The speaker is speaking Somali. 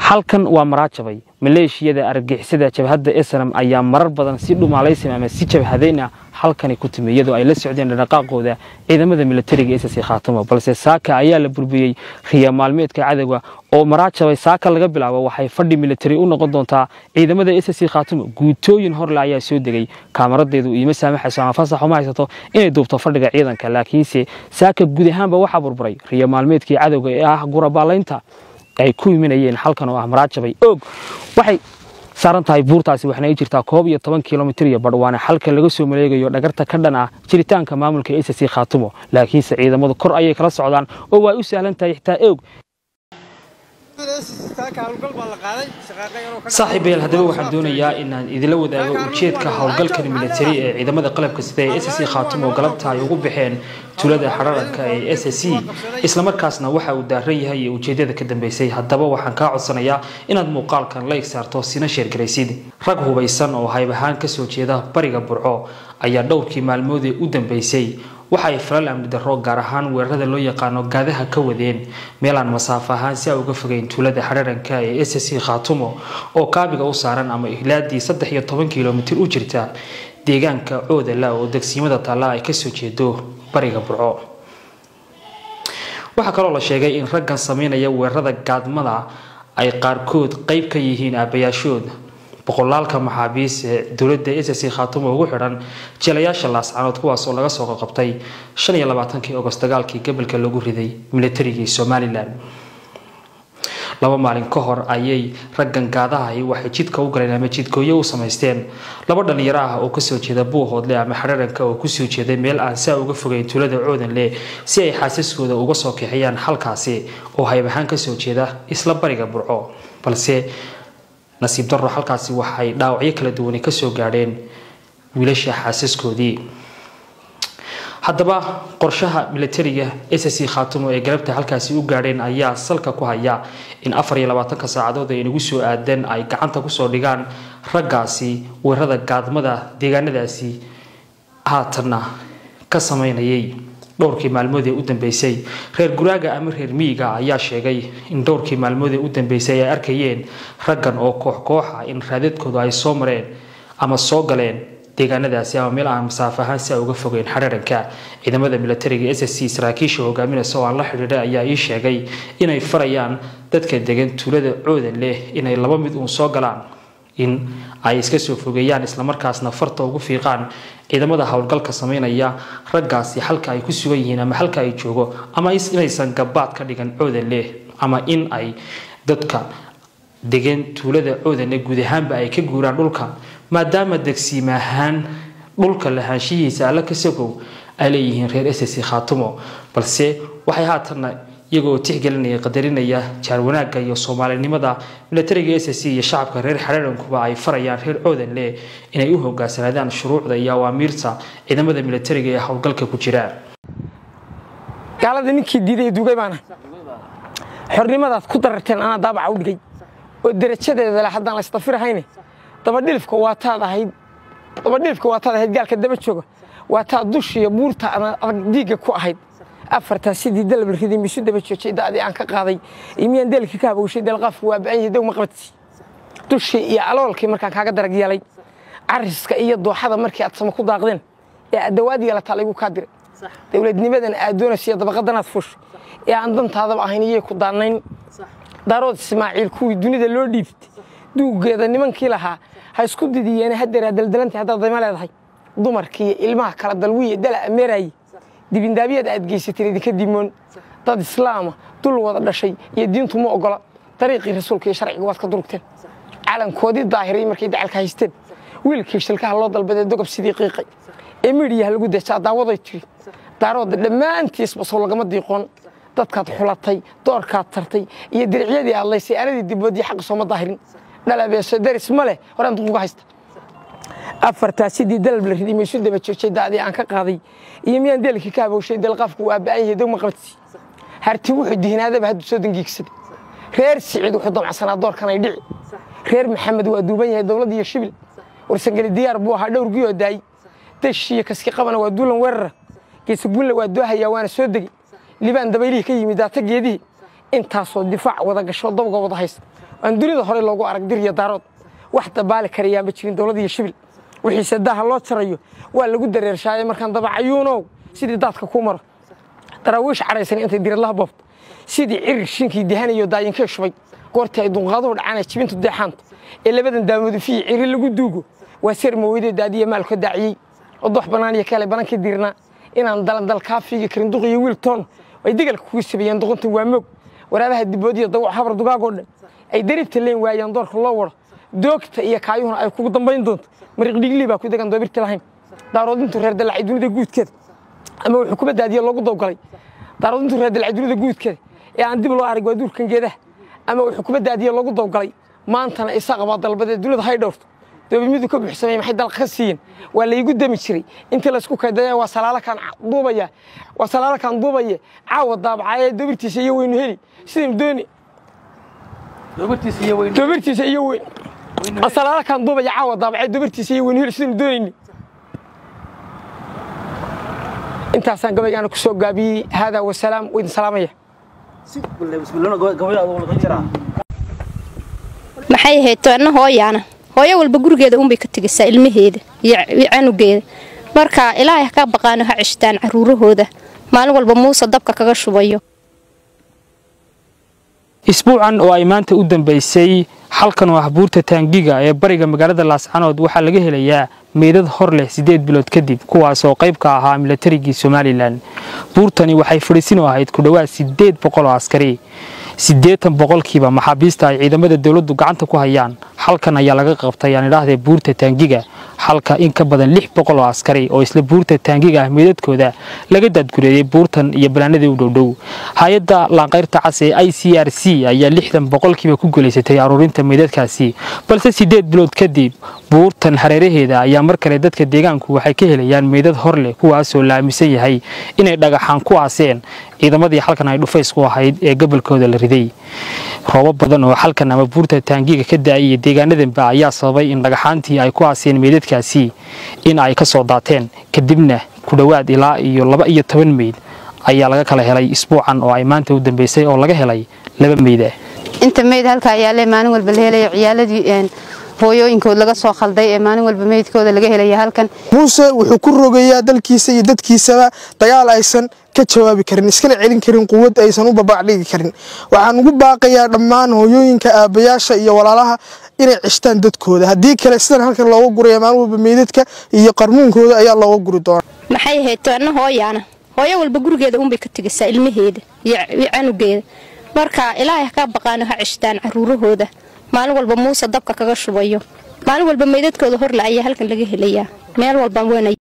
halkan waa maraajabay maleeshiyada argagixisada jabhadda esnam ayaa marar badan si dhumaalaysim ama si jabhadayn ah halkani ku timi iyadoo ay la socdeen dhaqaaqooda ciidamada militariga ss khaatumo balse saaka ayaa la burburiyey riya maalmeedka cadowga oo maraajabay saaka laga bilaabo waxay fadhi militari u noqon doontaa ciidamada ss khaatumo guutooyin horle ayaa soo degay kaamaradeedu iima saamaxayso ama fasax uma haysato inay duubto fadhiga ciidanka laakiinse saaka guud ahaanba waxaa burburay riya maalmeedkii cadowga ee ah gurabaalaynta ay ku iminayeen halkan oo ah maraajabay og waxay saaran tahay buurtaasi waxna ay jirtaa koob iyo toban kilomitir iyo badhwaane halka laga soo maleegayo dhagarta ka dhan ah jiritaanka maamulka ss khaatumo laakiinse ciidamadu kor ayay kala socdaan oo waa u sahlan tahay xitaa eog saaxiibayaal haddaba waxaan doonayaa inaan idila wadaago ujeedka howlgalkan militari ee ciidamada qalabka sida ee ss khaatumo galabta ay ugu baxeen tuulada xararanka ee ss islamarkaasna waxa uu daaran yahay iyo ujeedada ka dambeysay haddaba waxaan kaa codsanayaa inaad muuqaalkan la igsaarto sina sheergaraysid rag hubaysan oo hayb ahaan kasoo jeeda bariga burco ayaa dhowrkii maalmoodee u dambeysay waxa ay falal amni darro gaar ahaan weerarada loo yaqaano gaadaha ka wadeen meelaan masaafo ahaan si a uga fogeyn tuulada xararanka ee ss khaatumo oo kaabiga u saaran ama ihlaadii saddex iyo toban kilomitir u jirta deegaanka coodala oo degsiimada taalla ay kasoo jeedo bariga burco waxaa kaloo la sheegay in raggan sameynaya weerarada gaadmada ay qaarkood qeyb ka yihiin aabayaashood boqolaalka maxaabiis ee dowladda ss khaatumo ugu xidhan jeelayaasha laascanood kuwaas oo laga soo qaqabtay shan iyo labaatankii ogost dagaalkii gobolka lagu riday militarigii somalilan laba maalin ka hor ayay raggan gaadahahi waxay jidka u galeen ama jidkooyo u samaysteen laba dhalinyaro ah oo kasoo jeeda buuhoodle ama xararanka oo kusoo jeeday meel aan saa uga fogeyn tuulada coodanle si ay xaasaskooda uga soo kixiyaan halkaasi oo hayb ahaan kasoo jeeda isla bariga burco balse nasiib darro halkaasi waxay dhaawacyo kala duwani kasoo gaadheen wiilasha xaasaskoodii haddaba qorshaha militariga ss khaatumo ee galabta halkaasi u gaadheen ayaa salka ku haya in afar iyo labaatanka saacadood ay nagu soo aadeen ay gacanta kusoo dhigaan raggaasi weerarada gaadmada deegaanadaasi haatanna ka sameynayay dhowrkii maalmood ee u dambeysay reer guraaga ama reer miyiga ayaa sheegay in dhowrkii maalmood ee u dambeysay ay arkayeen raggan oo koox kooxa in raadadkoodu ay soo mareen ama soo galeen deegaanadaasi ama meel aan masaafo ahaan si a uga fogeyn xararanka ciidamada militariga ss saraakiisha hogaaminaysa oo aan la xidhiidhay ayaa ii sheegay inay farayaan dadka degan tuulada coodan leh inay laba mid uun soo galaan in ay iska soo fogeeyaan islamarkaasna farta ugu fiiqaan ciidamada howlgalka sameynaya raggaasi halka ay ku sugan yihiin ama halka ay joogo ama inaysan gabaad ka dhigan coodan leh ama in ay dadka degan tuulada coodanle guud ahaanba ay ka guuraan dhulka maadaama degsiim ahaan dhulka lahaanshihiisa alla ka sagow ay leeyihiin reer ss khaatumo balse waxay haatanna iyagoo tixgelinaya qadarinaya jaar wanaagga iyo soomaalinimada militariga ss iyo shacabka reer xararankuba ay farayaan reer coodanle inay u hogaansanaadaan shuruucda iyo awaamiirta ciidamada militariga ee howlgalka ku jira gaalada ninkii diiday dugay baana xornimadaad ku dararteen anaa daabaca u dhigay oo derajadeeda le haddaan laysdafirahayne dabadhilifka waataad ahayd dabadhilifka waataad ahayd gaalka daba jooga waataad dushiyo buurta adag diigga ku ahayd afartaa sidii dalab la riday miisu daba joojay da'dii aan ka qaaday iyo miyaan deelkii ka habowshay deelqaafku waa ba'an yahay dowma qabadsi dushii iyo aloolkii markaan kaaga darag yeelay cariska iyo dooxada markii aad sama ku daaqdeen ee adawaad yeelataa laygu kaa diray dowladnimadan aad doonaysiyo dabaqadanaad fush ee aan dantaadaba ahayn iyay ku daannayn daarood ismaaciil kuwii dunida loo dhiibtay duuggeeda nimankii lahaa ha isku didiyeene hadeeraa daldalantay haddaad dayma leedahay dumarkiiyo ilmaha kala dalwiye dala ameeraaye dibindaabiyada aad geysateen idinka dimoon dad islaama dul wada dhashay iyo diintu ma ogola dariiqii rasuulka iyo sharciga waad ka durugteen calankoodii daahiray markay dacalka haysteen wiilkii shilkaha loo dalbadee dogob sidii qiiqay ee midhiyaha lagu dejaa daawaday tiri daarooda dhammaantiisba sow lagama diiqoon dadkaad xulatay doorkaad tartay iyo diricyadii adlaysay anadii dibadii xaqi sooma daahirin dhalabeeso daris ma leh horaan duquga haysta afartaa sidii dalab la riday maysu daba joojay da'dii aan ka qaaday iyo miyaan deelkii ka habowshay deelqaafku waa ba'an yahay dowma qabadsi harti wuxuu dihinaadaba hadduu soo dangiigsaday reer siciid wuxuu damacsanaa doorkan ay dhici reer maxamed waa duuban yahay dowlad iyo shibil warsangeli diyaar buu ahaa dhowrgii oo daayey dashiiyo kaski qabana waa duulan weerara geesa gunla waa doohayaa waana soo degey libaan dabaylihii ka yimid daata geedihii intaasoo difaac wada gasho dabga wada haysta aan dunida hore loogu arag dir iyo daarood wax dabaali karayaanba jirin dowlad iyo shibil wixiise daaha loo jarayo waa lagu dareershaaye markaan dabacayuunow sidii daadka ku maro daraawiish cadhaysan intay diradlaha boobto sidii cirir shinkii dihanayo daayinkay shubay goortii ay dunqaaduhu dhacaan jibintu deexaanto ee labadan daamoodi fiyi ciri lagu duugo waa ser maweyde daadiya maalka daaciyey odox bannaan iyo kale banankii diirnaa inaan dalandal kaa fiigi karin duq iyo wiil toon ay degalka kugu sabeeyeen doqontan waa moog waraabaha diboodiya dawac habar dugaagoo dhan ay dariibta leen waayaan doorka loo wado doogta iyo kaayuhuna ay kugu dambayn doonto mariiq dhiglii baa ku degan doobirti lahayn daaroodintu reer dalacay dunida guudkeeda ama wuxuu kuba daadiye loogu dawgalay daaroodintu reer dalacay dunida guudkeeda ee aan dib loo arag waa duurkan geedaha ama wuxuu kuba daadiye loogu dawgalay maantana isaqa baa dalbadee dunida hay dhowrto doobimidu ka buuxsamay maxay dalqa ka siiyeen waa laygu dami jiray intii laysku kaydaya waa salaalakaan duubaya waa salaalakaan duubaya caawa daabacaya dobirtiisa iyo weynu heli sidaynu dooni dobirtiisa iyo weyn waa salaalakaan duubaya caawa daabacaya dobirtiisa iyo weynu heli sidaynu doonayni intaasaan gabaygaana ku soo gaabiyey haadaa wasalaam waydin salaamaya maxay ahayd toanna hooyaana hooyo walba gurigeeda uunbay ka tegaysaa ilmaheeda iyo canugeeda marka ilaahay ka baqaano ha ceshtaan caruurahooda maalin walba muuse dabka kaga shubayo isbuucan oo ay maanta u dambaysay halkan oo ah buurta taangiga ee bariga magaalada laascanood waxaa laga helayaa meydad hor leh siddeed bilood kadib kuwaas oo qayb ka ahaa milatarigii somalilan buurtani waxay fadhiisin u ahayd ku dhowaad siddeed boqol oo askari siddeetan boqolkiiba maxaabiista ay ciidamada dowladdu gacanta ku hayaan halkan ayaa laga qabtay aan idhaahdee buurta taangiga halka in ka badan lix boqol oo askari oo isla buurta taangiga ah meydadkooda laga daadgureeyey buurtan iyo banaanadii u dhowdhow hay-adda laanqayrta cas ee i c r c ayaa lixdan boqolkiiba ku guulaysatay aruurinta meydadkaasi balse siddeed bilood kadib buurtan hareeraheeda ayaa mar kale dadka deegaanku waxay ka helayaan meydad hor leh kuwaasoo la aaminsan yahay inay dhagaxaan ku aaseen ciidamadii halkan ay dhufays ku ahayd ee gobolkooda la riday roobab badan oo halkan ama buurta taangiga ka da-ay iyo deegaanadanba ayaa sababay in dhagaxaantii ay ku aaseen meydadkaasi in ay ka soo daateen kadibna ku dhowaad ilaa iyo laba iyo toban meyd ayaa laga kala helay isbuucan oo ay maanta u dambeysay oo laga helay laba meyda inta meyd halkaa yaalee maalin walba la helayo ciyaaladii hooyooyinkood laga soo khalday ee maalin walba meydkooda laga helaya halkan muuse wuxuu ku rogayaa dalkiisa iyo dadkiisaba dagaal aysan ka jawaabi karin iskana celin karin quwad aysan u babaacdhigi karin waxaan ugu baaqayaa dhammaan hooyooyinka aabbayaasha iyo walaalaha inay ceshtaan dadkooda haddii kale sidan halkan looga guraya maalin walba meydadka iyo qarmuunkooda ayaa looga guri doona maxay ahayd toanna hooyaana hooyo walba gurigeeda uunbay ka tegaysaa ilmaheeda iyo canugeeda marka ilaahay ka baqaano ha ceshtaan caruurahooda maalin walba muuse dabka kaga shubayo maalin walba meydadkooda horle ayaa halkan laga helayaa meel walba wana